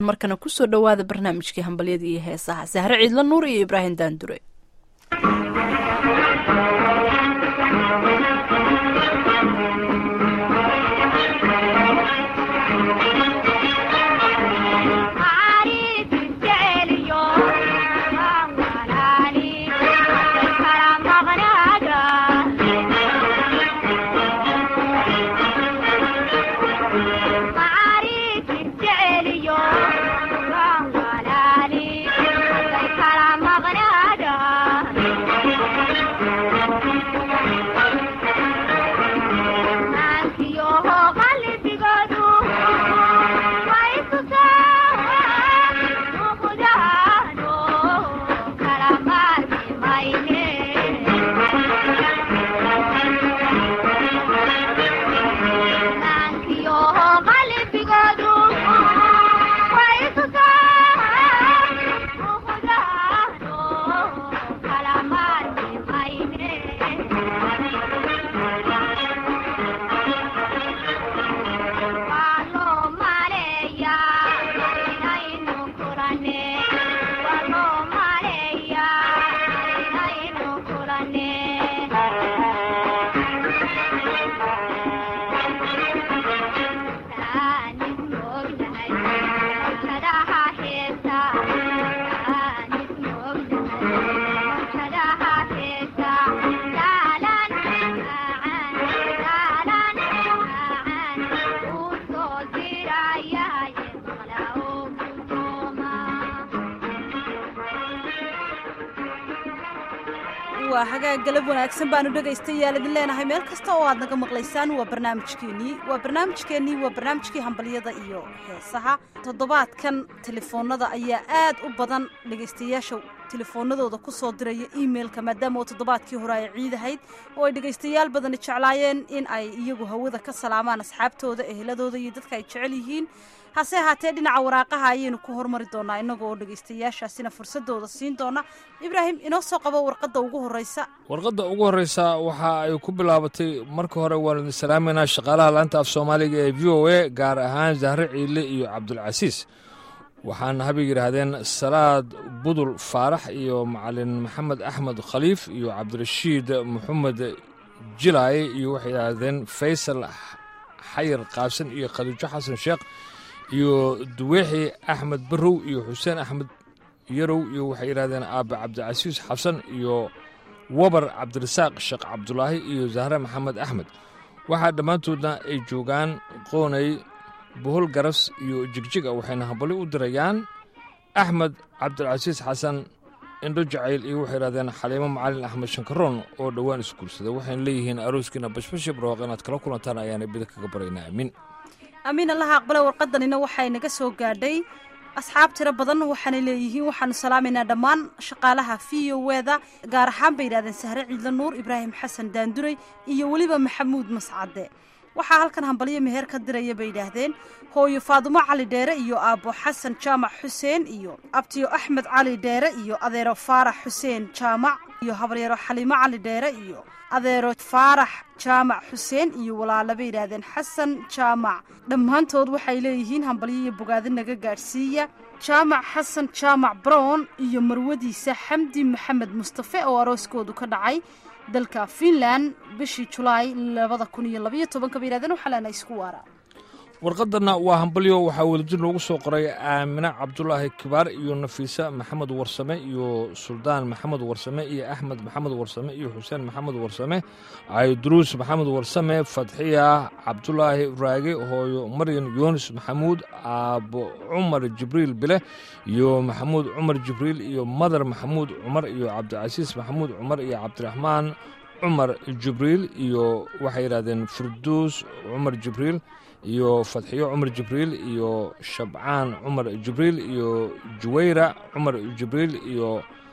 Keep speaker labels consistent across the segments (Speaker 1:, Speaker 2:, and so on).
Speaker 1: markana kusoo dhowaada barnaamijkii hambalyada iyo heesaha sahre ciidla nuur iyo ibraahim daandure
Speaker 2: waa hagaag galab wanaagsan baanu dhegaystayaal idin leenahay meel kasta oo aad naga maqlaysaan waa barnaamijkeennii waa barnaamijkeennii waa barnaamijkii hambalyada iyo heesaha toddobaadkan telefoonada ayaa aad u badan dhegaystayaasha telefoonadooda ku soo diraya emailka maadaama oo toddobaadkii hore ay ciidahayd oo ay dhegaystayaal badani jeclaayeen in ay iyagu hawada ka salaamaan asxaabtooda eheladooda iyo dadka ay jecel yihiin hase ahaatee dhinaca waraaqaha ayaynu ku hormari doonaa innaga oo dhegaystayaashaasina fursadooda siin doona ibraahim inoo soo qabo warqadda ugu horreysa
Speaker 3: warqadda ugu horreysa waxa ay ku bilaabatay marka hore waan idin salaameynaa shaqaalaha laanta af soomaaliga ee v o a gaar ahaan zahre ciile iyo cabdulcasiis waxaana habay yidhaahdeen salaad budul faarax iyo macalin maxamed axmed khaliif iyo cabdirashiid maxamed jilaaye iyo waxay yidhaahdeen faysal xayir qaabsan iyo khaliijo xasan sheekh iyo duweexi axmed barow iyo xuseen axmed yarow iyo waxay yidhahdeen aabe cabdicasiis xasan iyo wabar cabdirasaaq sheekh cabdulaahi iyo zahre maxamed axmed waxaa dhammaantoodna ay joogaan qoonay bohol garas iyo jigjiga waxayna hambali u dirayaan axmed cabdilcasiis xasan indho jacayl iyo waxay yidhahdeen xaliimo macalin axmed shankaroon oo dhowaan isguursaday waxayna leeyihiin arooskiina bashbashi barooq inaad kala kulantaan ayaana bida kaga baraynaa amiin
Speaker 2: amiin allaha aqbale warqadanina waxay naga soo gaadhay asxaab tiro badan waxaanay leeyihiin waxaanu salaamaynaa dhammaan shaqaalaha v o weda gaar ahaan bay yidhahdeen sahre ciidla nuur ibraahim xasan daanduray iyo weliba maxamuud mascade waxaa halkan hambalyo meheer ka diraya bay yidhaahdeen hooyo faadumo cali dheere iyo aabbo xasan jaamac xuseen iyo abtiyo axmed cali dheere iyo adeero faarax xuseen jaamac iyo habaryaro xaliimo cali dheere iyo adeero faarax jaamac xuseen iyo walaalo bay yidhaahdeen xasan jaamac dhammaantood waxay leeyihiin hambalyo iyo bogaadi naga gaadhsiiya jaamac xasan jaamac brown iyo marwadiisa xamdi maxamed mustafe oo arooskoodu ka dhacay dalka finland bishii julaay labada kun iyo labayo tobanka bay yidhahdeen waxaa leena isku waara
Speaker 3: warqadanna waa hambalyo waxaa wadajir loogu soo qoray aamine cabdulaahi kibaar iyo nafiisa maxamed warsame iyo suldaan maxamed warsame iyo axmed maxamed warsame iyo xuseen maxamed warsame cayduruus maxamed warsame fadxiya cabdulaahi raage hooyo maryan yunis maxamuud aabo cumar jibriil bile iyo maxamuud cumar jibriil iyo madar maxamuud cumar iyo cabdicasiis maxamuud cumar iyo cabdiraxmaan cumar jibriil iyo waxay yidhahdeen furduus cumar jibriil iyo fadxiyo cumar jibriil iyo shabcaan cumar jibriil iyo juwayra cumar jibriil iyo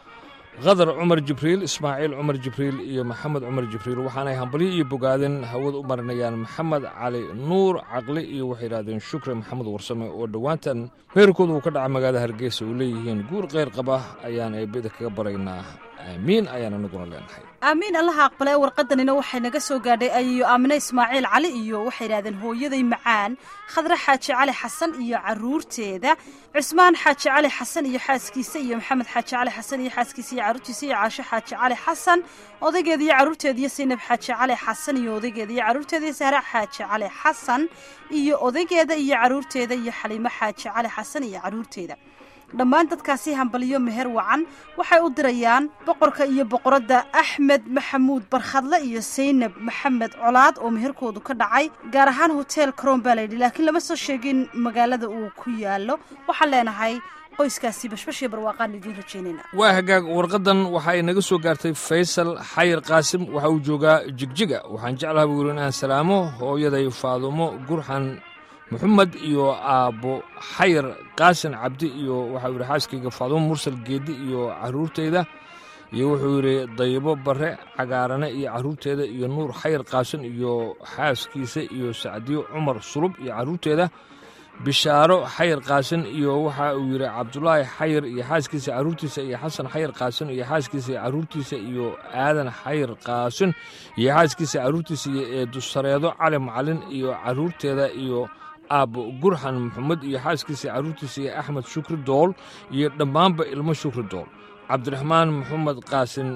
Speaker 3: khadar cumar jibriil ismaaciil cumar jibriil iyo maxamed cumar jibriil waxaanay hambalyo iyo bogaadeen hawad u marinayaan maxamed cali nuur caqli iyo waxay yidhahdeen shukri maxamed warsame oo dhowaantan heerkooda uu ka dhaca magaalada hargeysa uu leeyihiin guur kheyr qaba ayaan eebeda kaga baraynaa aamiin ayaan anaguna leenahay
Speaker 2: aamiin allaha aqbale warqadanina waxay naga soo gaadhay ayiyo aamine ismaaciil cali iyo waxay yidhahdeen hooyaday macaan khadre xaaji cali xasan iyo caruurteeda cusmaan xaaji cali xasan iyo xaaskiisa iyo maxamed xaaji cali xasan iyo xaaskiisa iyo caruurtiisa iyo caasho xaaji cali xasan odaygeeda iyo caruurteeda iyo saynab xaaji cali xasan iyo odaygeeda iyo caruurteeda iyo sahra xaaji cali xasan iyo odaygeeda iyo caruurteeda iyo xaliimo xaaji cali xasan iyo caruurteeda dhammaan dadkaasi hambaliyo meher wacan waxay u dirayaan boqorka iyo boqoradda axmed maxamuud barkhadle iyo saynab maxamed colaad oo meherkoodu ka dhacay gaar ahaan hotel crom baa layidhi laakiin lama soo sheegin magaalada uu ku yaalo waxaan leenahay qoyskaasi bashbashii barwaaqaan idiin rajaynayna
Speaker 3: waa hagaag warqadan waxa ay naga soo gaartay faysal xayir qaasim waxa uu joogaa jigjiga waxaan jeclaha buu yidhi inaan salaamo hooyaday faadumo gurxan moxamed iyo aabbo xayir qaasin cabdi iyo waxau yidhi xaaskayga faadumo mursal geedi iyo caruurteyda iyo wuxuu yidhi daybo barre cagaarane iyo caruurteeda iyo nuur xayir qaasin iyo xaaskiisa iyo sacdiyo cumar sulub iyo caruurteeda bishaaro xayir qaasin iyo waxa uu yidhi cabdulaahi xayir iyo xaaskiisa caruurtiisa iyo xasan xayir qaasin iyo xaaskiisa iyo caruurtiisa iyo aadan xayir qaasin iyo xaaskiisa caruurtiisa iyo eedusareedo cali macalin iyo caruurteeda iyo aabbo gurxan maxamed iyo xaaskiisa caruurtiisa iyo axmed shukri dool iyo dhammaanba ilmo shukri dool cabdiraxmaan maxamed qaasin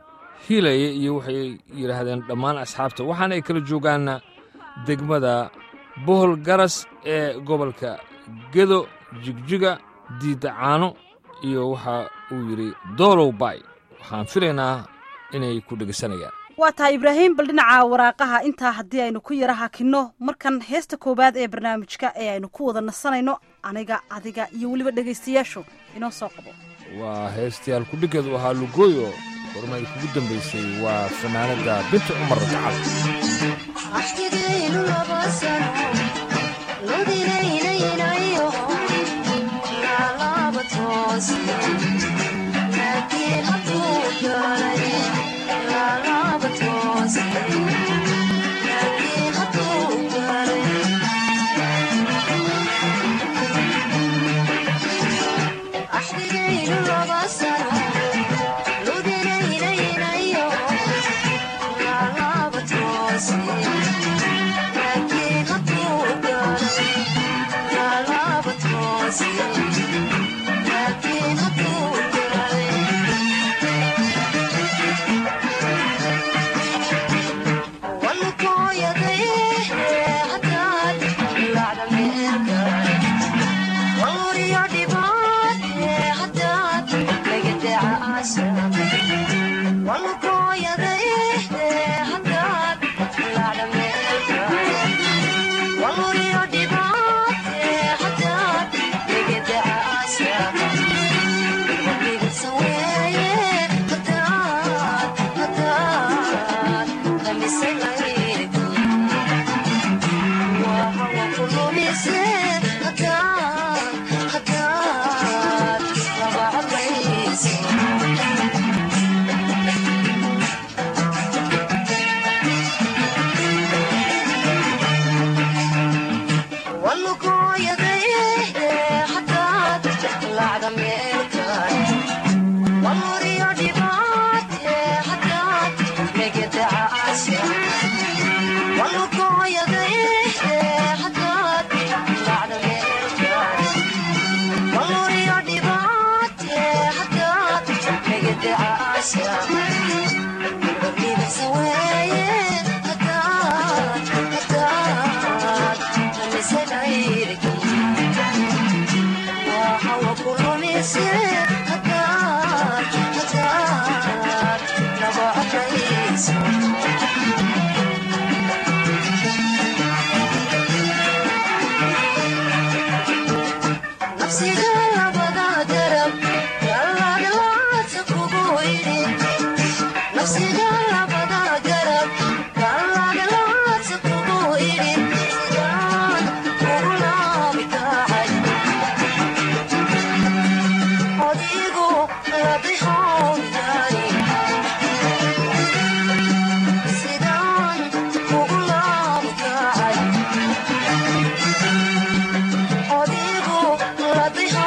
Speaker 3: hiilaye iyo waxay yidhaahdeen dhammaan asxaabta waxaana ay kala joogaanna degmada bohol garas ee gobolka gedo jigjiga diidacaano iyo waxa uu yidhi doolow bay waxaan filaynaa inay ku dhegeysanayaan
Speaker 2: waa tahay ibraahim bal dhinaca waraaqaha intaa haddii aynu ku yara hakinno markan heesta koowaad ee barnaamijka ee aynu ku wada nasanayno aniga adiga iyo weliba dhegaystayaashu inoo soo qabo
Speaker 3: waa heestayaal kudhigeedu ahaa lugooyo hormay kugu dambaysay waa fanaanadda binti cumar gacal
Speaker 4: Odigo, la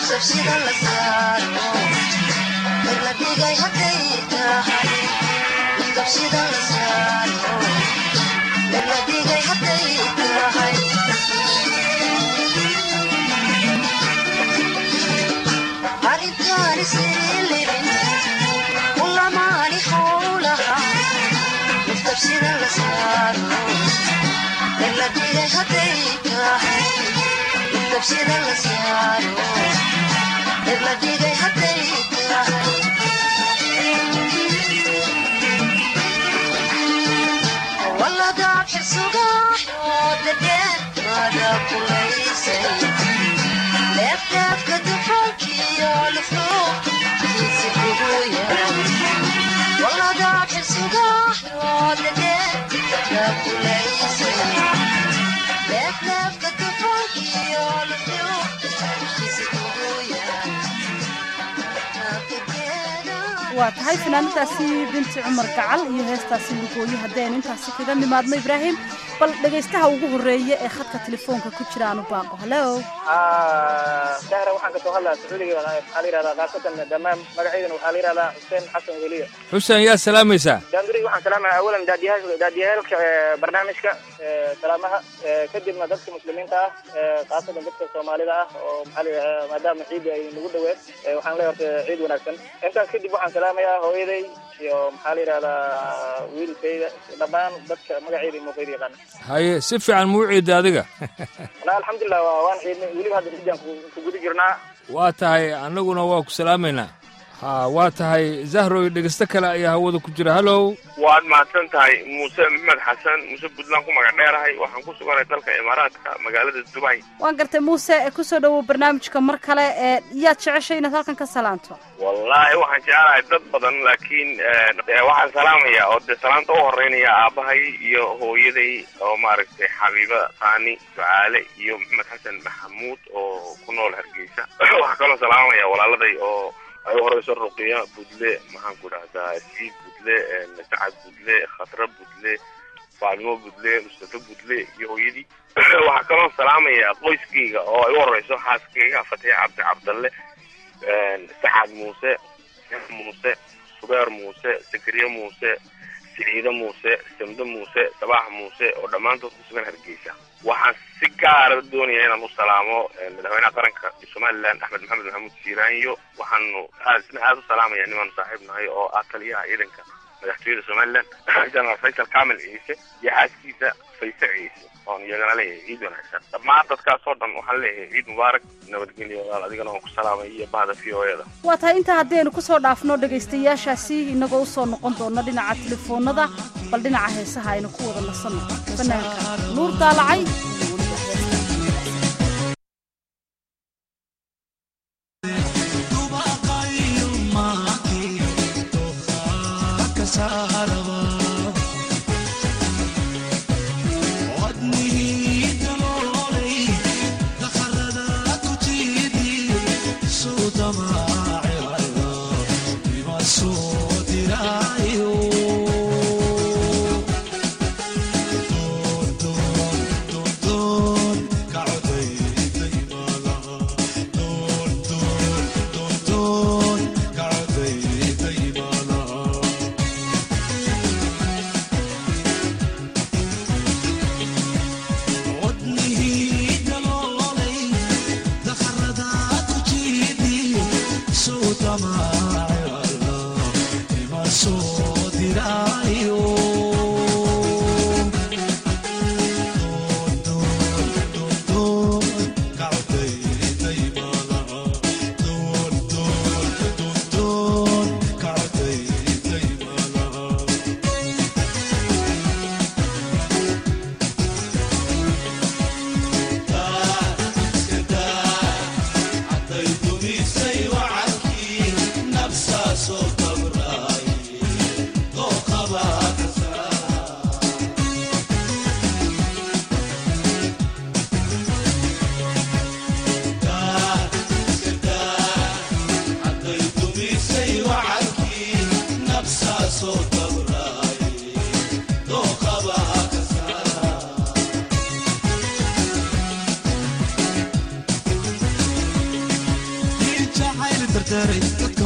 Speaker 2: waa tahay fanaanadaasi binti cumar gacal iyo heestaasi lugooye haddaynu intaasi kaga nimaadno ibraahim bal dhegaystaha ugu horreeya ee khadka telefoonka ku jira aanu baaqo hallo
Speaker 4: dahra waxaan kasoo hadlaa sacuudiga waxaa la yihahdaa khaasatan dhammaan magaceydana waxaa la yihahdaa xuseen xasan weliya
Speaker 3: xuseen yaa salaamaysaa
Speaker 4: daanduri waxaan salaamaya awalan daadiyaha daadiyahaalka barnaamijka salaamaha kadibna dadka muslimiinta ah khaasatan dadka soomaalida ah oo maxaa la yidhahdaa maadaama ciidda ay nagu dhaween waxaan leeyahay horta ciid wanaagsan intaas kadib waxaan salaamayaa hooyaday iyo maxaa la yidhahdaa wiilkayda dhammaan dadka magaceyda iyo muuqayda yaqaana
Speaker 3: haye si fiican muu ciidda adiga
Speaker 4: wala alxamdulilah waan ciidnay weliba hadda ciidan ku guda jirnaa
Speaker 3: waa tahay annaguna waa ku salaamaynaa ha waa tahay zahroy dhegeysto kale ayaa hawada ku jira hallow
Speaker 5: waad mahadsan tahay muuse maxmed xasan muuse puntland ku magac dheerahay waxaan ku suganay dalka imaaraadka magaalada dubay
Speaker 2: waan gartay muuse kusoo dhowow barnaamijka mar kale ee yaad jeceshay inaad halkan ka salaanto
Speaker 5: wallaahi waxaan jecelahay dad badan laakiin waxaan salaamayaa oo dee salaanta u horeynaya aabahay iyo hooyaday oo maaragtay xabiiba saani ducaale iyo maxamed xasan maxamuud oo ku nool hargeysa waxaa kaloo salaamaya walaaladay oo ay u horeyso ruqiya budle maxaan ku dhahdaa siid budle sacad budle khatra budle faalimo budle mustafa budle iyo hooyadii waxaa kaloo salaamaya qoyskayga oo ay u horeyso xaaskayga fatix cabdi cabdalle sacad muuse muuse subeer muuse sakriye muuse siciide muuse samde muuse sabaax muuse oo dhammaantood ku sugan hargeysa waxaan si gaara doonaya inaan u salaamo madaxweynaha qaranka somalilan axmed maxamed maxamuud siiraanyo waxaanu aad isna aada u salaamaya nimaanu saaxiib nahay oo ah taliyaha ciidanka madaxtooyada somalilan jenaraal faysal kamil ciise iyo xaaskiisa fayse ciise oon iyagana leeyahay ciid wanaagsan dhammaan dadkaas oo dhan waxaan leeyahay ciid mubaarak nabadgelyo walaal adigana waan ku salaamay iyo bahda v o eda
Speaker 2: waa tahay intaa haddaynu ku soo dhaafno dhegaystayaashaasi inagoo usoo noqon doona dhinaca telefoonada bal dhinaca heesaha aynu ku wada nasanno banaanka nuur daalacay iyo weliba heesta
Speaker 6: Nafsa so kabrai, do khabar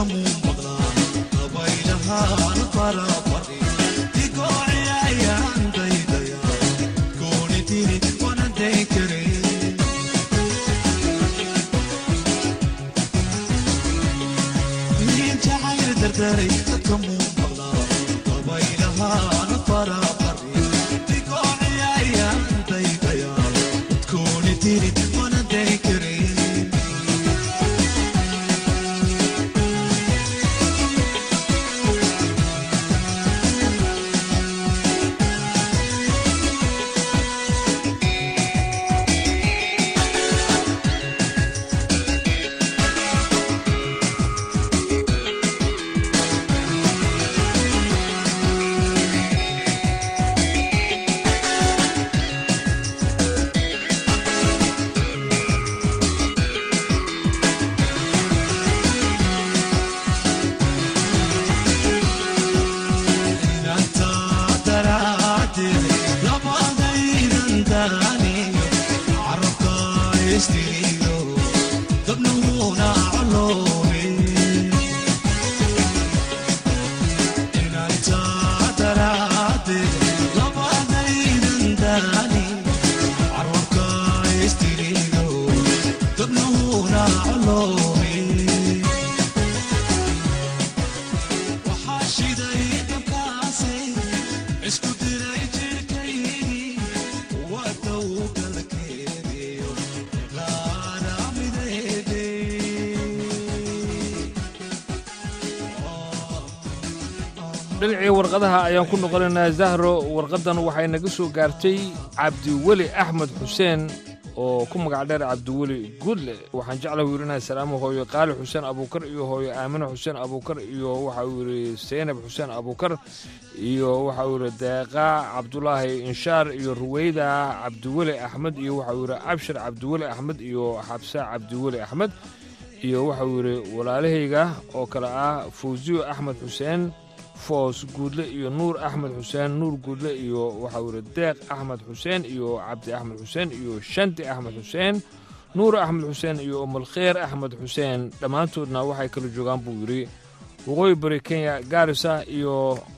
Speaker 3: dhinacii warqadaha ayaan ku noqonaynaa zahro warqaddan waxay naga soo gaartay cabdiweli axmed xuseen oo ku magac dheer cabdiweli guudle waxaan jecla wiirinaya salaamo hooyo qaali xuseen abuukar iyo hooyo aamine xuseen abuukar iyo waxa uu yidhi seynab xuseen abuukar iyo waxa uu yidhi deeqa cabdulaahi inshaar iyo ruweyda cabdiweli axmed iyo waxa uu yidhi abshir cabdiweli axmed iyo xabsa cabdiweli axmed iyo waxa uu yidhi walaalahayga oo kale ah fawsiyo axmed xuseen foos guudle iyo nuur axmed xuseen nuur guudle iyo waxau yidhi deeq axmed xuseen iyo cabdi axmed xuseen iyo shanti axmed xuseen nuur axmed xuseen iyo umulkheer axmed xuseen dhammaantoodna waxay kala joogaan buu yidhi waqooyi bari kenya gaarisa iyo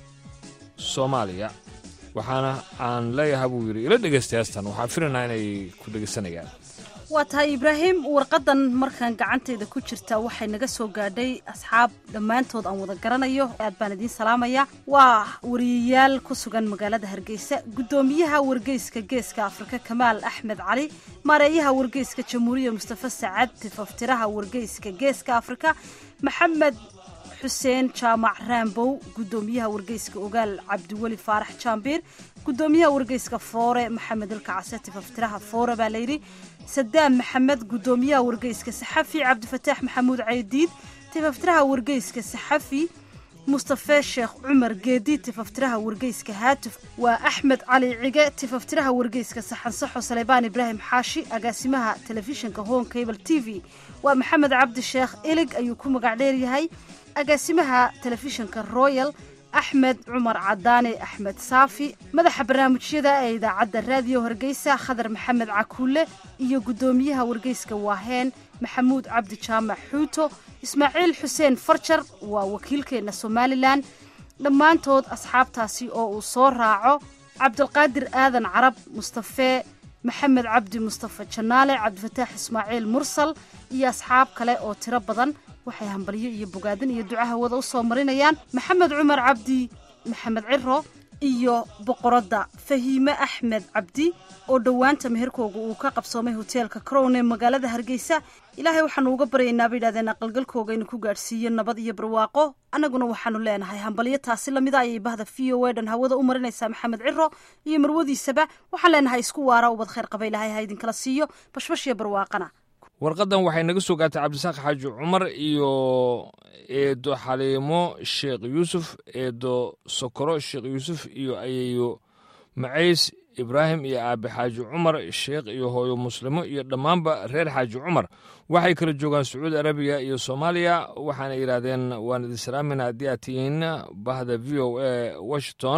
Speaker 3: soomaaliya waxaana aan leeyahay buu yidhi ila dhegaysta heestan waxaan filaynaa inay ku dhegaysanayaan
Speaker 2: waa tahay ibraahim warqadan markaan gacantayda ku jirta waxay naga soo gaadhay asxaab dhammaantood aan wada garanayo aad baan idiin salaamaya waa wariyayaal ku sugan magaalada hargeysa guddoomiyaha wargeyska geeska afrika kamaal axmed cali maareeyaha wargeyska jamhuuriya mustafa sacad tifaftiraha wargeyska geeska afrika maxamed xuseen jaamac raambow guddoomiyaha wargeyska ogaal cabdiweli faarax jaambiir guddoomiyaha wargeyska foore maxamed ilkacase tifaftiraha foore baa layidhi sadaam maxamed guddoomiyaha wargeyska saxafi cabdifataax maxamuud caydiid tifaftiraha wargeyska saxafi mustafe sheekh cumar geedi tifaftiraha wargeyska haatuf waa axmed cali cige tifaftiraha wargeyska saxansaxo saleybaan ibraahim xaashi agaasimaha telefishinka home cable t v waa maxamed cabdi sheekh ilig ayuu ku magac dheeryahay agaasimaha telefishinka royal axmed cumar cadaane axmed saafi madaxa barnaamijyada ee idaacadda raadiyo hargeysa khadar maxamed cakuule iyo guddoomiyaha wargeyska waaheen maxamuud cabdi jaamac xuuto ismaaciil xuseen farjar waa wakiilkeenna somalilan dhammaantood asxaabtaasi oo uu soo raaco cabdilqaadir aadan carab mustafe maxamed cabdi mustafa janaale cabdifataax ismaaciil mursal iyo asxaab kale oo tiro badan waxay hambalyo iyo bogaadin iyo ducaha wada u soo marinayaan maxamed cumar cabdi maxamed ciro iyo boqoradda fahiime axmed cabdi oo dhowaanta meherkooga uu ka qabsoomay hoteelka crown ee magaalada hargeysa ilaahay waxaanu uga baryaynaa bay yidhahdeen aqalgalkooga inuu ku gaadhsiiyo nabad iyo barwaaqo annaguna waxaanu leenahay hambalyo taasi lamida ayay bahda v o e dhan hawada u marinaysaa maxamed ciro iyo marwadiisaba waxaan leenahay isku waara ubad khayr qaba ilaahay ha idinkala siiyo bashbash iyo barwaaqana
Speaker 3: warqaddan waxay naga soo gaartay cabdisaaq xaaji cumar iyo eedo xaliimo sheekh yuusuf eedo sokoro sheekh yuusuf iyo ayeeyo macays ibraahim iyo aabe xaaji cumar sheekh iyo hooyo muslimo iyo dhammaanba reer xaaji cumar waxay kala joogaan sacuudi arabiya iyo soomaaliya waxaana yidhaahdeen waan idin salaamayna haddii aad tihiin bahda v o a washington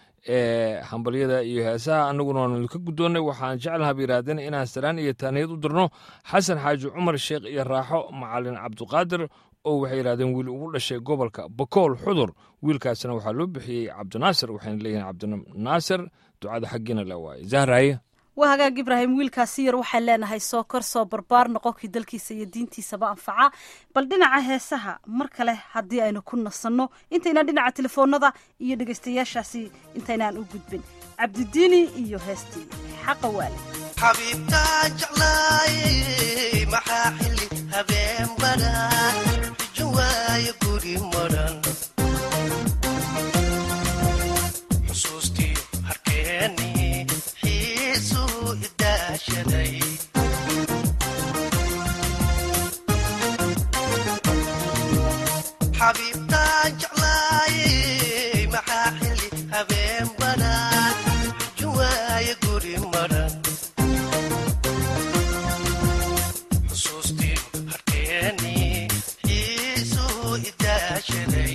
Speaker 3: ee hambalyada iyo heesaha annaguna waanu idinka guddoonnay waxaan jeclaha ba yidhaahdeen inaan salaan iyo taaniyad u dirno xasan xaaji cumar sheekh iyo raaxo macalin cabduqaadir oo waxay yidhahdeen wiil ugu dhashay gobolka bakool xudur wiilkaasna waxaa loo bixiyey cabdinaasir waxayna leeyihiin cabdinaasir ducada xaggiina la waaye zahraaye
Speaker 2: waa hagaag ibraahim wiilkaasi yar waxaan leenahay soo kor soo barbaar noqonkii dalkiisa iyo diintiisaba anfaca bal dhinaca heesaha mar kale haddii aynu ku nasanno intaynaan dhinaca telefoonada iyo dhegaystayaashaasi intaynaan u gudbin cabdidiini iyo heestii xaqa waale
Speaker 6: xabiibtaan jeclaayey maxaa xilli habeen badan xujo waayo guri madhan xusuustii harkeeni xiisuu idaashaday xabiibtaan jeclaayey maxaa xilli habeen badan xujo waayo guri madhan xusuustii harkeeni xiisuu idaashaday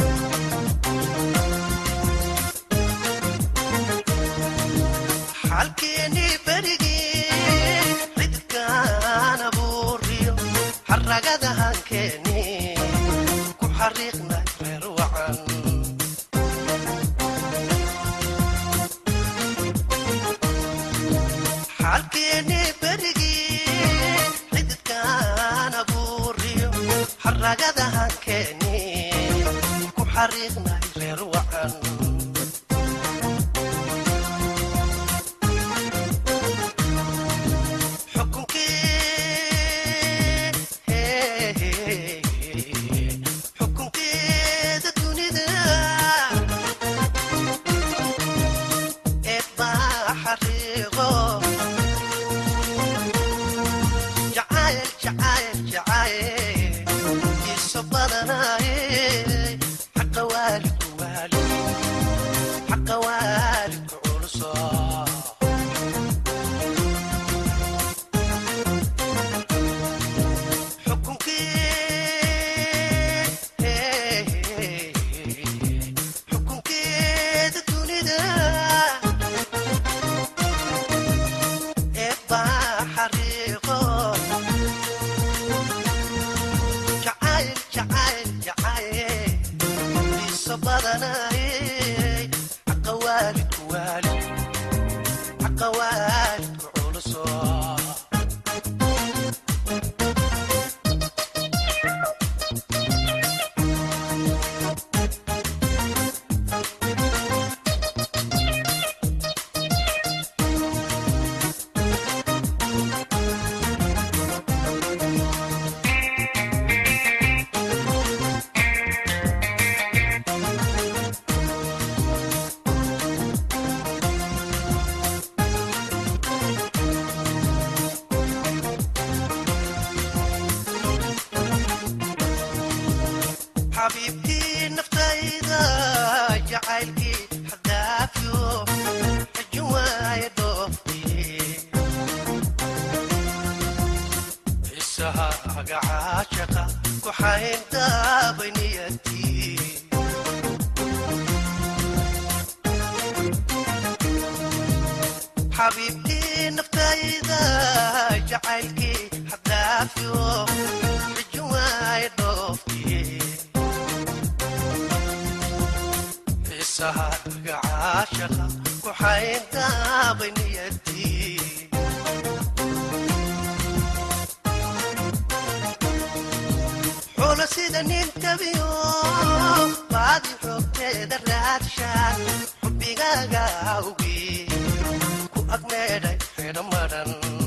Speaker 6: xalkeeni berigii cidkaan abuuriyo xaragada hankeeni ku xariiqnay reer wacan xalkeeni berigii cidkaan abuuriyo xaragada hankeeni ku xariiqnay reer wacan xukunkeeda dunida ee baa xariiqo jacayl jacayl jacayl iso badanaaye xaqa waalidku waali xaqa waalidku culuso xukunkeeda dunida ee baa xariiqo jacayl jacayl jacayl iso badanaaye xaqa waalidku waali xaqa waalidku culuso xabiibtii naftayda jacaylkii xadaafyo xajin waaye dhooftii xiisaha agacaashaqa ku xayndaabay niyatii xabiibtii naftayda jacaylkii xadaafyo xajin waaye dhooftii xiisaha agacaashaqa ku xayndaabay niyatii xulo sida nin tabiyo baadi xoogteeda raadshaan xubbigaaga awgii ku agmeedhay xidho madhan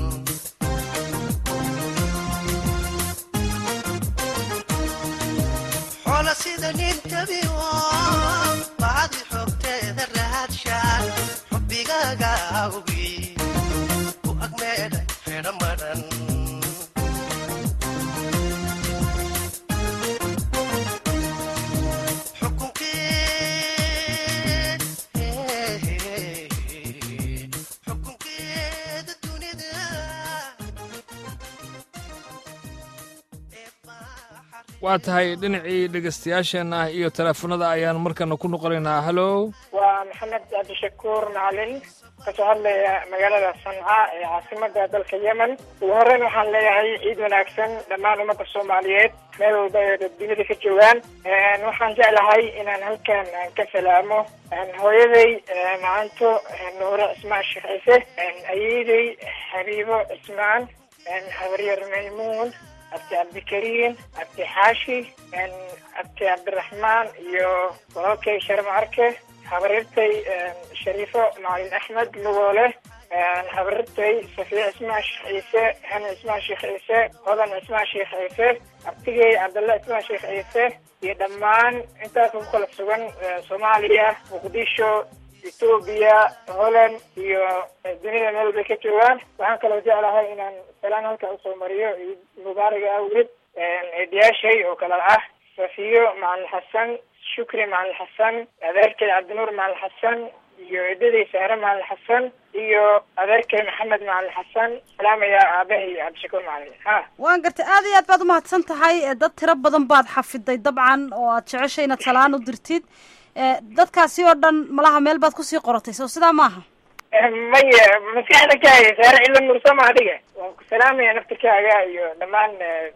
Speaker 6: xoolo sida nin tabiyo baadi xoogteeda raadshaan xubbigaaga awgii ku agmeedhay xidho madhan xukunkeeda dunida
Speaker 3: waa tahay dhinacii dhegaystayaasheenna iyo teleefanada ayaan markana ku noqonaynaa hallow
Speaker 7: waa maxamed cabdishakuur macalin kasoo hadlaya magaalada sanca ee caasimada dalka yemen ugu horeyn waxaan leeyahay ciid wanaagsan dhammaan ummadda soomaaliyeed meel walba ay dunida ka joogaan waxaan jeclahay inaan halkan ka salaamo hooyaday macanto nuure cismaan sheekh ciise ayeeday xabiibo cismaan habaryar maymuun abti cabdikariim abti xaashi abti cabdiraxmaan iyo walaalkay sharma arke habarirtay shariifo macalin axmed lugoole habarirtay safiya cismaan sheekh ciise hani cismaan sheekh ciise hodan cismaan sheekh ciise abtigay cabdalla cismaan sheekh ciise iyo dhammaan intaas ku kala sugan soomaaliya muqdisho etoobiya holland iyo dunida meel bay ka joogaan waxaan kaloo jeclahay inaan salaan halka usoo mariyo ciid mubaaraga awgeed eedayaashay oo kale ah safiyo macalin xasan shukri macalin xasan adeerkay cabdinuur macalin xasan iyo eedaday sahre macalin xasan iyo adeerkay maxamed macalin xasan salaamaya aabahay cabdishakuur macalin ha
Speaker 2: waan gartay aad iyo aad baad umahadsan tahay dad tiro badan baad xafiday dabcan oo aad jeceshay inaad salaan u dirtid dadkaasi oo dhan malaha meel baad kusii qoratay soo sidaa maaha
Speaker 7: maya maskaxda kaaga saare cilla nursama adiga waan ku salaamaya naftirkaaga iyo dhammaan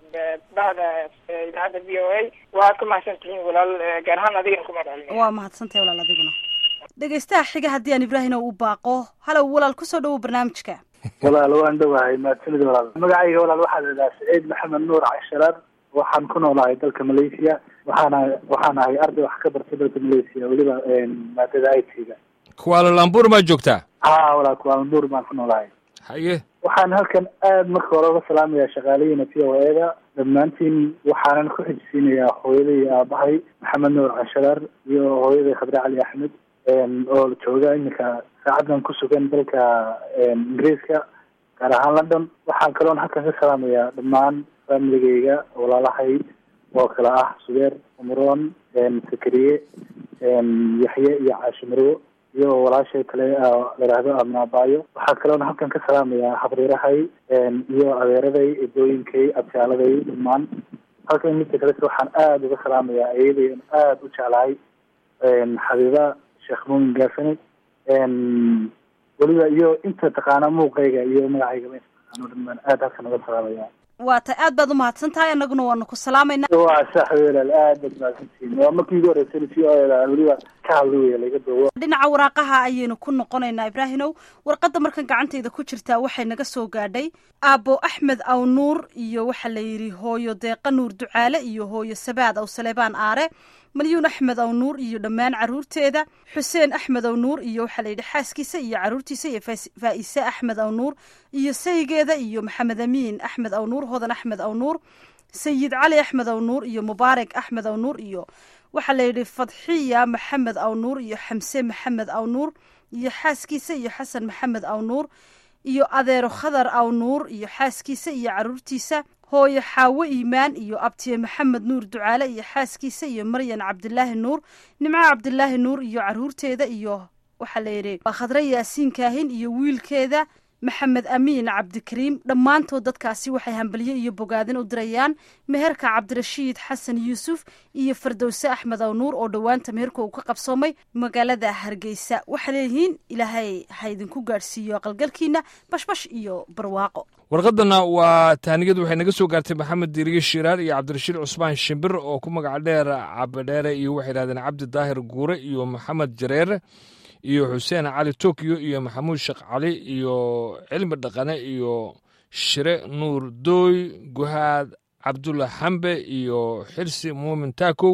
Speaker 7: bahda idaacadda v o a waad ku mahadsan tihiin walaal gaar ahaan adigana ku magacalina
Speaker 2: waa mahadsantahay walaal adiguna dhegaystaha xiga haddii aan ibraahim u baaqo halow walaal kusoo dhawow barnaamijka
Speaker 8: walaal waan dhowahay mahadsanid walaal magacayga walaal waxaa la idhaha saciid maxamed nuur casharaar waxaan ku noolahay dalka malaysia waxaana waxaan ahay arday wax ka bartay dalka malaysia weliba maadada i t-ga
Speaker 3: kuwaalalambur maa joogtaa
Speaker 8: ha walaal kuwaalambuur baan ku noolahay
Speaker 3: haye
Speaker 8: waxaan halkan aad marka hore uga salaamayaa shaqaalayiina v o e-da dhammaantiin waxaanan ku xijisiinayaa hooyaday iyo aabahay maxamed nuur casharaar iyo hooyaday khabre cali axmed oo jooga iminka saacaddan ku sugan dalka ingiriiska gaar ahaan london waxaan kaloon halkan ka salaamayaa dhammaan familigeyga walaalahay oo kale ah subeer umroon sakariye yaxye iyo caashi marwo iyo walaashay kale layidhaahdo amnaabaayo waxaa kaloona halkan ka salaamayaa habriirahay iyo adeeraday edooyinkay abtaaladay dhammaan halkan midka kalese waxaan aada uga salaamayaa ayaday aada u jeclahay xabiiba sheekh muumin gaafane weliba iyo inta taqaana muuqayga iyo magacayga inta taqaano dhamaan aada halkan uga salaamaya
Speaker 2: waa tay aad baad umahadsan tahay annaguna waanu ku salaamayna
Speaker 8: waa sax welaal aad baad mahadsantihiin waa markii igu horreysay v o eda weliba ka hadla weya laga doowo
Speaker 2: dhinaca waraaqaha ayaynu ku noqonaynaa ibraahimow warqadda markan gacantayda ku jirtaa waxay naga soo gaadhay aabbo axmed aw nuur iyo waxaa la yidhi hooyo deeqa nuur ducaale iyo hooyo sabaad aw saleebaan aare malyuun axmed aw nuur iyo dhammaan caruurteeda xuseen axmed aw nuur iyo waxaa la yidhi xaaskiisa iyo caruurtiisa iyo faa-ise axmed aw nuur iyo saygeeda iyo maxamed amiin axmed aw nuur hodan axmed aw nuur sayid cali axmed aw nuur iyo mubaarak axmed aw nuur iyo waxaa la yidhi fadxiya maxamed aw nuur iyo xamse maxamed aw nuur iyo xaaskiisa iyo xasan maxamed aw nuur iyo adeero khadar aw nuur iyo xaaskiisa iyo caruurtiisa hooyo xaawo iimaan iyo abtiye maxamed nuur ducaale iyo xaaskiisa iyo maryan cabdilaahi nuur nimco cabdilaahi nuur iyo caruurteeda iyo waxaa la yidhi khadre yaasiin kaahin iyo wiilkeeda maxamed amiin cabdikariim dhammaantood dadkaasi waxay hambalyo iyo bogaadin u dirayaan meherka cabdirashiid xasan yuusuf iyo fardowse axmed aw nuur oo dhowaanta meherka uu ka qabsoomay magaalada hargeysa waxaa leeyihiin ilaahay ha idinku gaadhsiiyo aqalgalkiina bashbash iyo barwaaqo
Speaker 3: warqadana waa taaniyadu waxay naga soo gaartay maxamed diiriye shiraar iyo cabdirashiid cusmaan shimbir oo ku magaca dheer cabadheere iyo waxay yidhahdeen cabdi daahir guure iyo maxamed jareere iyo xuseen cali tokyo iyo maxamuud sheekh cali iyo cilmi dhaqane iyo shire nuur dooy guhaad cabdulla xambe iyo xirsi muumin taakow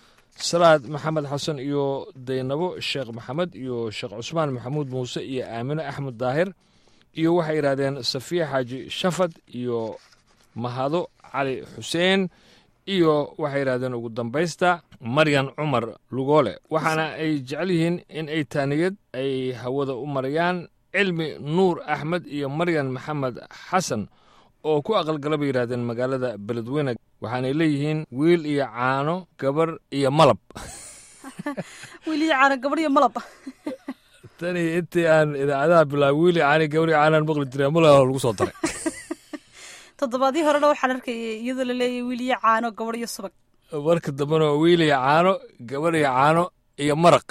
Speaker 3: salaad maxamed xasan iyo daynabo sheekh maxamed iyo sheekh cusmaan maxamuud muuse iyo aamine axmed daahir iyo waxay yidhahdeen safiya xaaji shafad iyo mahado cali xuseen iyo waxay yidhahdeen ugu dambaysta maryan cumar lugoole waxaana ay jecel yihiin in ay taaniyad ay hawada u marayaan cilmi nuur axmed iyo maryan maxamed xasan oo ku aqalgala bay yidhahdeen magaalada beledweyne waxaanay leeyihiin wiil iyo caano gabar iyo malab
Speaker 2: wiil iyo caano gabar iyo malab
Speaker 3: tani intii aan idaacadaha bilaabay wiil iyo caani gabar iyo caanaan maqli jiray malab lagu soo daray
Speaker 2: toddobaadii horena waxaan arkayay iyadoo la leeyahay wiil iyo caano gabadh iyo subag
Speaker 3: marka dambena waa wiil iyo caano gabar iyo caano iyo maraq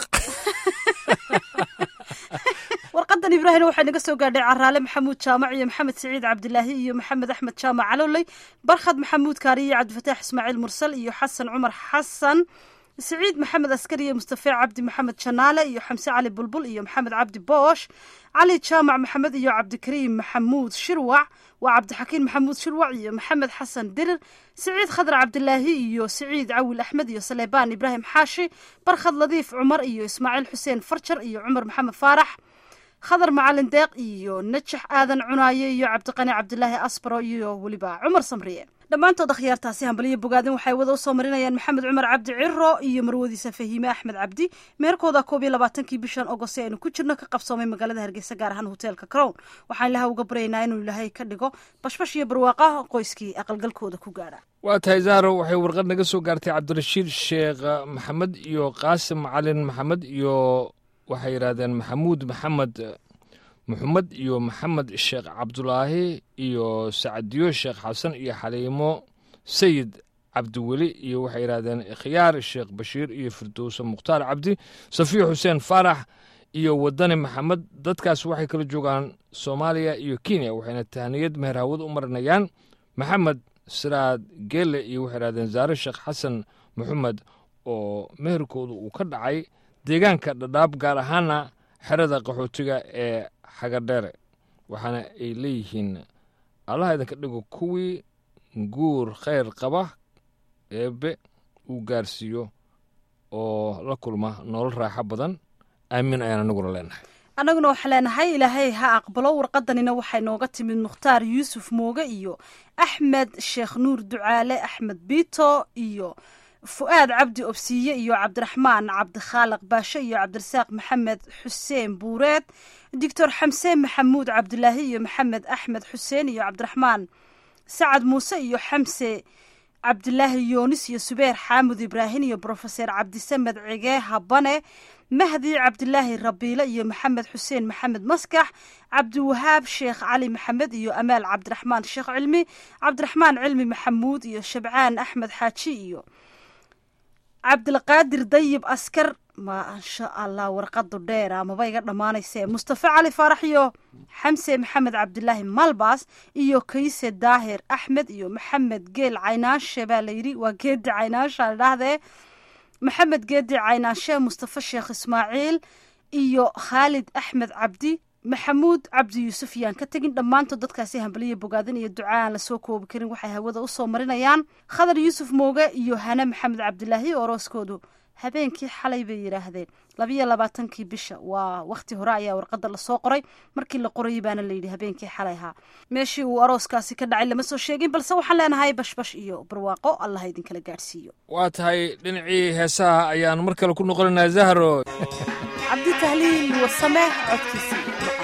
Speaker 2: warqadan ibraahim waxay naga soo gaadhay caraale maxamuud jaamac iyo maxamed siciid cabdilaahi iyo maxamed axmed jaamac calowley barkhad maxamuud kaariye iyo cabdifataax ismaaciil mursal iyo xasan cumar xasan siciid maxamed askari iyo mustafe cabdi maxamed janaale iyo xamse cali bulbul iyo maxamed cabdi boosh cali jaamac maxamed iyo cabdikariim maxamuud shirwac waa cabdixakiin maxamuud shirwac iyo maxamed xasan dirir siciid khadar cabdilaahi iyo siciid cawil axmed iyo saleebaan ibraahim xaashi barkhad ladiif cumar iyo ismaaciil xuseen farjar iyo cumar maxamed faarax khadar macalin deeq iyo najax aadan cunaaye iyo cabdiqani cabdilaahi asbaro iyo weliba cumar samriye dhammaantood akhyaartaasi hambaliyo bogaadin waxay wada usoo marinayaan maxamed cumar cabdi ciro iyo marwadiisa fahiime axmed cabdi meerkooda koob iyo labaatankii bishan ogost ee aynu ku jirno ka qabsoomay magaalada hargeysa gaar ahaan hoteelka crown waxaan ilaha uga baryaynaa inuu ilaahay ka dhigo bashbash iyo barwaaqa qoyskii aqalgalkooda ku gaadha
Speaker 3: waa tahay zahro waxay warqad naga soo gaartay cabdirashiid sheekh maxamed iyo qaasim macalin maxamed iyo waxay yidhaahdeen maxamuud maxamed maxamed iyo maxamed sheekh cabdulaahi iyo sacadiyo sheekh xasan iyo xaliimo sayid cabdiweli iyo waxay yidhahdeen khiyaar sheekh bashiir iyo firdowse mukhtaar cabdi safiya xuseen faarax iyo wadani maxamed dadkaas waxay kala joogaan soomaaliya iyo kenya waxayna tahniyad meherhawad u marinayaan maxamed siraad geelle iyo waxay yidhahdeen zaare sheekh xasan maxamed oo meherkooda uu ka dhacay deegaanka dhadhaab gaar ahaana xerada qaxootiga ee xagadheere waxaana ay leeyihiin allaha idinka dhigo kuwii guur khayr qaba eebbe uu gaarsiiyo oo la kulma nolol raaxo badan aamin ayaan anaguna leenahay
Speaker 2: annaguna waxaa leenahay ilaahay ha aqbalo warqadanina waxay nooga timid mukhtaar yuusuf mooge iyo axmed sheekh nuur ducaale axmed biito iyo fu'aad cabdi obsiiye iyo cabdiraxmaan cabdikhaaliq baashe iyo cabdirasaaq maxamed xuseen buureed doctor xamseen maxamuud cabdilaahi iyo maxamed axmed xuseen iyo cabdiraxmaan sacad muuse iyo xamse cabdilaahi yoonis iyo subeer xaamud ibraahin iyo brofeser cabdisamed cige habane mahdi cabdilaahi rabiile iyo maxamed xuseen maxamed maskax cabdiwahaab sheekh cali maxamed iyo amaal cabdiraxmaan sheekh cilmi cabdiraxmaan cilmi maxamuud iyo shabcaan axmed xaaji iyo cabdilqaadir dayib askar maasha allah warqadu dheer amaba iga dhammaanayse mustafe cali faarax iyo xamse maxamed cabdilaahi malbas iyo kayse daahir axmed iyo maxamed geel caynaanshe baa layidhi waa geedi caynaansha ladhahdee maxamed geedi caynaanshe mustafe sheekh ismaaciil iyo khaalid axmed cabdi maxamuud cabdi yuusuf yaan ka tegin dhammaantood dadkaasi hambaliya bogaadin iyo duca aan lasoo koobi karin waxay hawada usoo marinayaan khadar yuusuf mooge iyo hane maxamed cabdilaahi orooskoodu habeenkii xalay bay yidhaahdeen labiyo labaatankii bisha waa wakhti hore ayaa warqada lasoo qoray markii la qorayay baana layidhi habeenkii xalay ahaa meeshii uu arooskaasi ka dhacay lama soo sheegin balse waxaan leenahay bashbash iyo barwaaqo allah idinkala gaadhsiiyo
Speaker 3: waa tahay dhinacii heesaha ayaan mar kale ku noqonaynaa zahro
Speaker 2: cabdi tahliil warsame codkiisii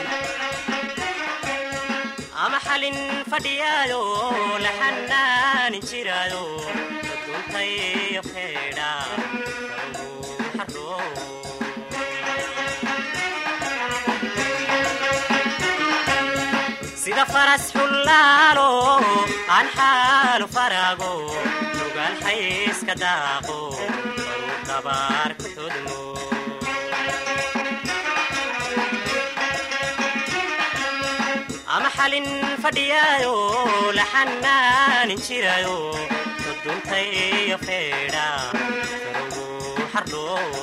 Speaker 9: ama xalin fadhiyaayo la xanaanin jiraayo adduuntayo keedha sida faras xullaalo aan xaalu faraago nugaal xayska daaqo baruu dabaar ku todmo ama xalin fadhiyaayo la xanaanin jiraayo uduntayo feedha farogu xardho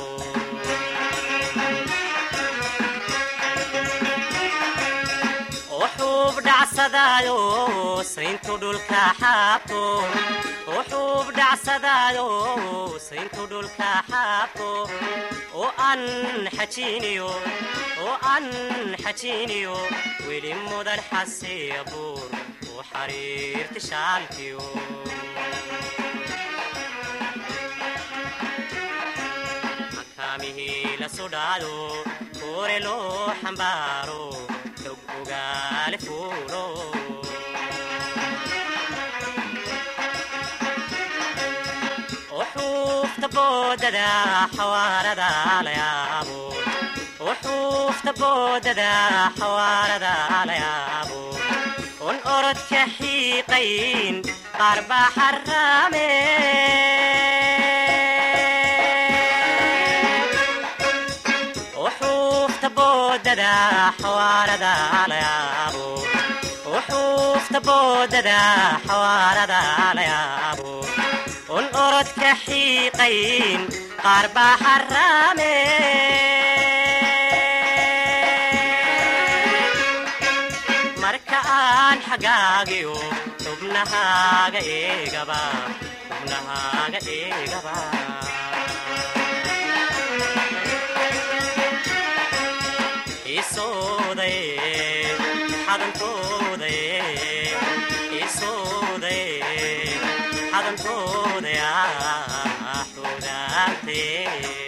Speaker 9: oo xuub dhacsadaayo sayntu dhulka xaabto oo xuub dhacsadaayo sayntu dhulka xaabto oo aan xajiiniyo oo aan xajiiniyo weli mudan xasiya buur u xariirti shaalkiyo makaamihii la sudhaado koore loo xambaaro xog ogaale fuulo oo xuufta boodada xawaarada la yaabo oo xuufta boodada xawaarada la yaabo on orodka xiiqayn qaar baa xaraame uxuufta boodada xawaarada la yaabo uxuufta boodada xawaarada la yaabo un orodka xiiqayn qaar baa xaraame marka aan xagaagiyo xubnahaaga eegaba xubnahaaga eegaba isooday xadantooday isooday xadantooday xudaantee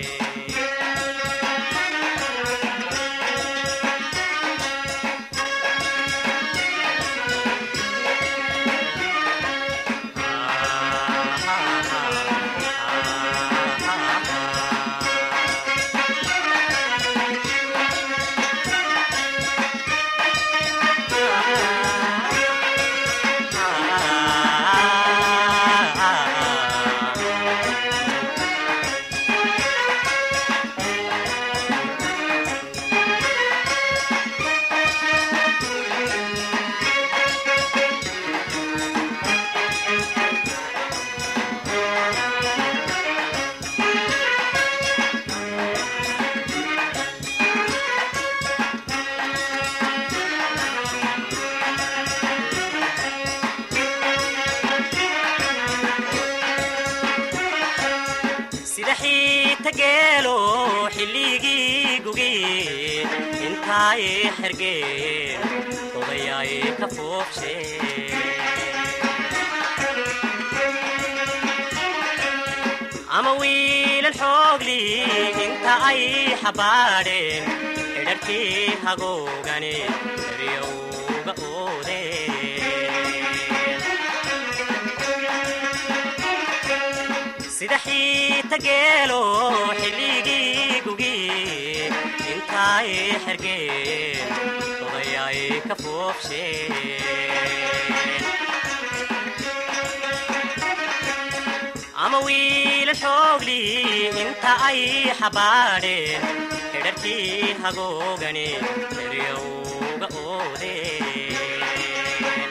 Speaker 9: sida xiita geelo xilligii gugi intaay xergeen odayaay ka foobshe ama wiilal xoogli inta ay xabaadheen xidharkii hagoogane eryowga oodeen sida xiita geelo xilligii gugi intaay xergeen odayaay ka foobsheen ama wiila xoogli inta ay xabaadheen xidharkii hagoogani eryowga oodeen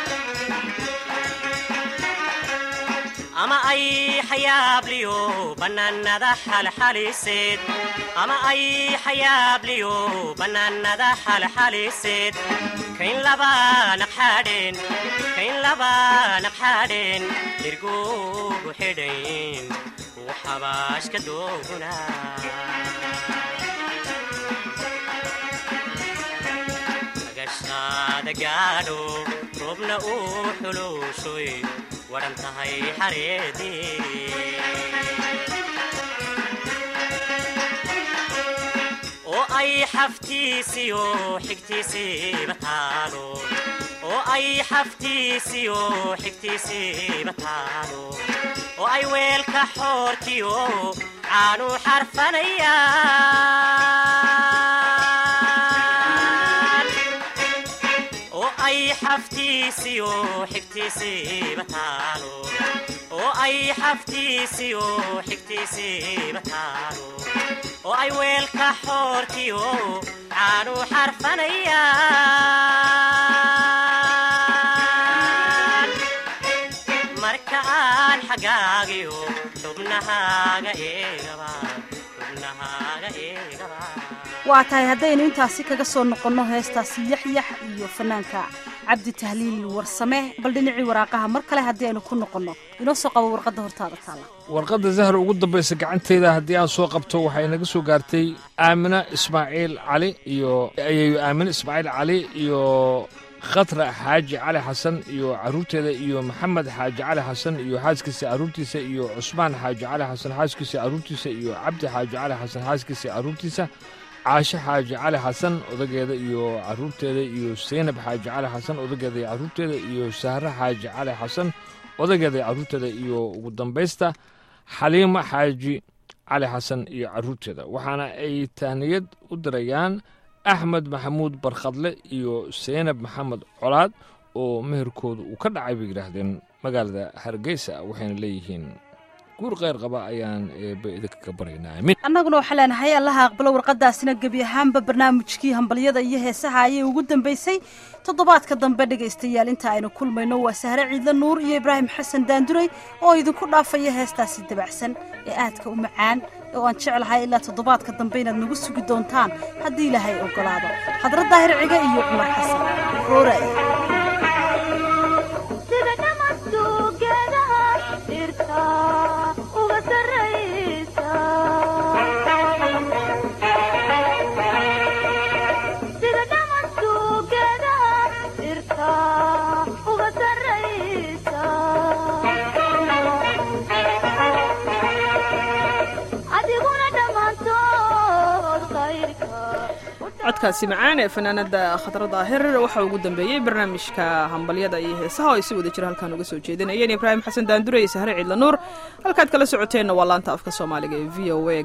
Speaker 9: ama ay xayaabliyo bannaanada xalxaliseed ama ay xayaabliyo bannaanada xalxaliseed kayn laba naqxadheen kayn laba naqxadheen irgugu xidhayn uu xabaashka dooguna agashaada gaadho roobna uu xuluushoy wadhan tahay xareedii oo ay xaftiisiyo xigtiisiiba taalo oo ay xaftiisiyo xigtiisiiba taalo oo ay weelka xoorkiyo caanu xarfanayaan oo ay xaftiisiyo xigtiisiiba taalo oo ay xaftiisiyo xigtiisiiba taalo oo ay weelka xoorkiyo caanu xarfanayaan marka aan xagaagiyo xubnahaaga eegaba xubnahaaga eegaba
Speaker 2: waa tahay haddaynu intaasi kaga soo noqonno heestaasi yaxyax iyo fanaanka cabdi tahliil warsame bal dhinacii waraaqaha mar kale haddii aynu ku noqonno inoo soo qabo warqadda hortaada taala
Speaker 3: warqadda zahra ugu dambaysa gacanteyda haddii aan soo qabto waxay naga soo gaartay aamina ismaaciil cali iyo ayayo aamina ismaaciil cali iyo khatra xaaji cali xasan iyo caruurteeda iyo maxamed xaaji cali xasan iyo xaaskiisa caruurtiisa iyo cusmaan xaaji cali xasan xaaskiisa caruurtiisa iyo cabdi xaaji cali xasan xaaskiisa caruurtiisa caashe xaaji cali xasan odageeda iyo caruurteeda iyo seynab xaaji cali xasan odageeda iyo caruurteeda iyo sahre xaaji cali xasan odageeda iyo caruurteeda iyo ugu dambaysta xaliimo xaaji cali xasan iyo caruurteeda waxaana ay tahniyad u dirayaan axmed maxamuud barkhadle iyo seynab maxamed colaad oo meherkooda uu ka dhacay bay yidhaahdeen magaalada hargeysa waxayna leeyihiin guur kheyr qaba ayaan eebbe idinka ka baryaynaa aamin
Speaker 2: annaguna waxaa leenahay allaha aqbalo warqadaasina gebi ahaanba barnaamijkii hambalyada iyo heesaha ayay ugu dambaysay toddobaadka dambe dhegaystayaal inta aynu kulmayno waa sahre ciidle nuur iyo ibraahim xasan daanduray oo idinku dhaafaya heestaasi dabacsan ee aadka u macaan oo aan jeclahay ilaa toddobaadka dambe inaad nagu sugi doontaan haddii ilaahay ogolaado khadra daahir ciga iyo cumar xasan roora
Speaker 10: codkaasi macaan ee fanaanada khadra daahir waxaa ugu dambeeyey barnaamijka hambalyada iyo heesaha oo ay si wada jira halkaan uga soo jeedinayeen ibraahim xasan daandure iyo sahre ciidla nuur halkaad kala socoteenna waa laanta afka soomaaliga ee v o a